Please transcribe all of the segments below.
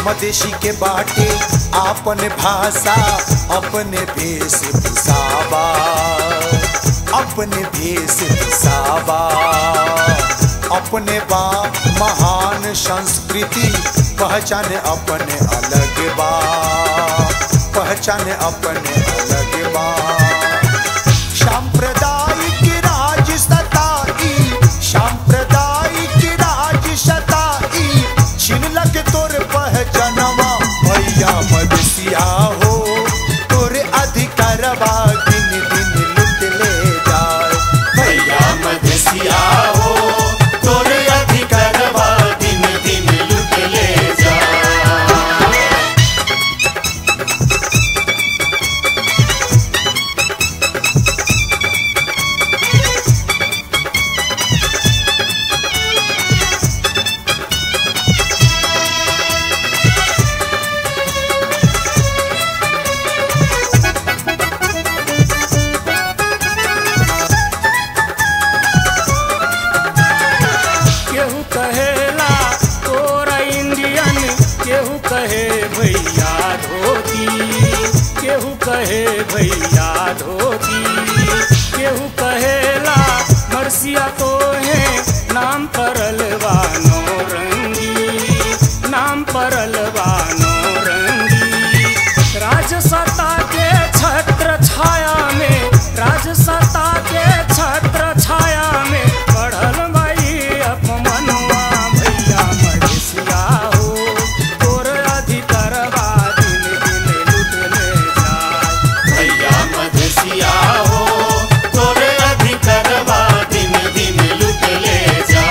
मदेशी के बाटे आपन भाषा अपने भेष भूषावा अपने भेष भूषावा अपने बा महान संस्कृति पहचान अपने अलग बा पहचान अपने अलग बा सांप्रदायिक राज सताई सांप्रदायिक राज सताई छिनलक तोर पहचानवा भैया मदसिया हो तोर अधिकारवा दिन दिन लुट ले जाए भैया मदसिया हो तोर अधिकारवा दिन दिन लुट ले जाए केहू कहेला तोरा इंडियन केहू कहे भैया धोती केहू कहे भैया धोती केहू कहेला मरसिया तो है नाम परल बानो रंगी नाम परल बानो रंगी राजसत्ता के छत्र छाया में राजसत्ता के छत्र छाया में बढ़ल भाई अपमनवा भैया महेशिया हो तोर अधिकारवा दिन दिन लुट ले जाए भैया मधुसिया हो तोरे अधिकारवा दिन दिन लुट ले जा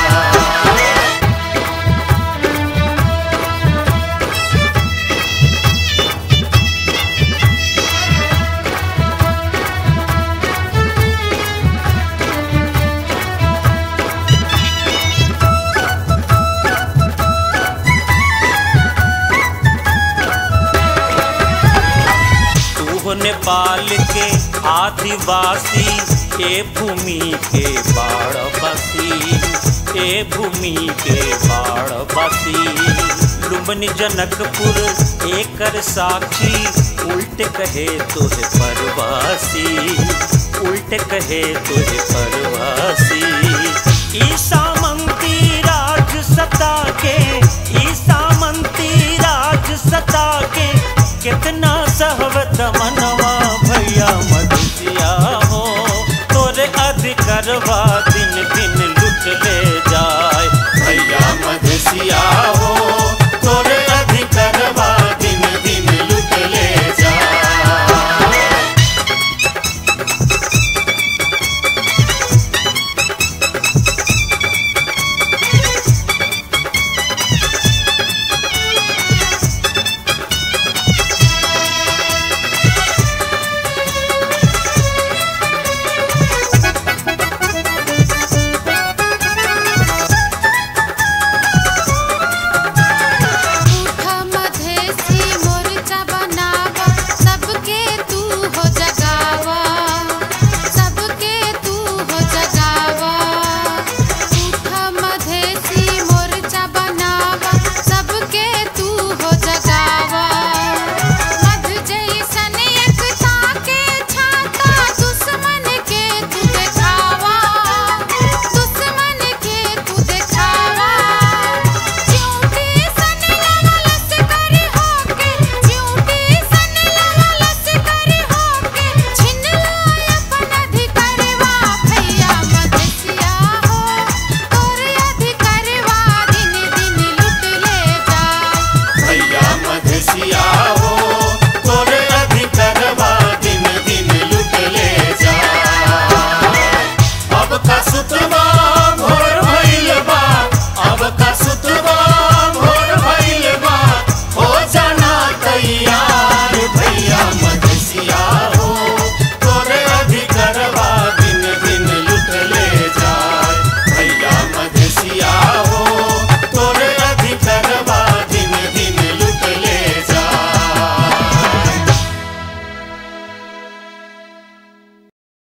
तू नेपाल के आदिवासी ए भूमि के बाढ़ बसी ए भूमि के बाढ़ बसी लुम्बनी जनकपुर एकर साक्षी उल्ट कहे तोहे परवासी उल्ट कहे तोहे परवासी ईसा मंती राज सत्ता के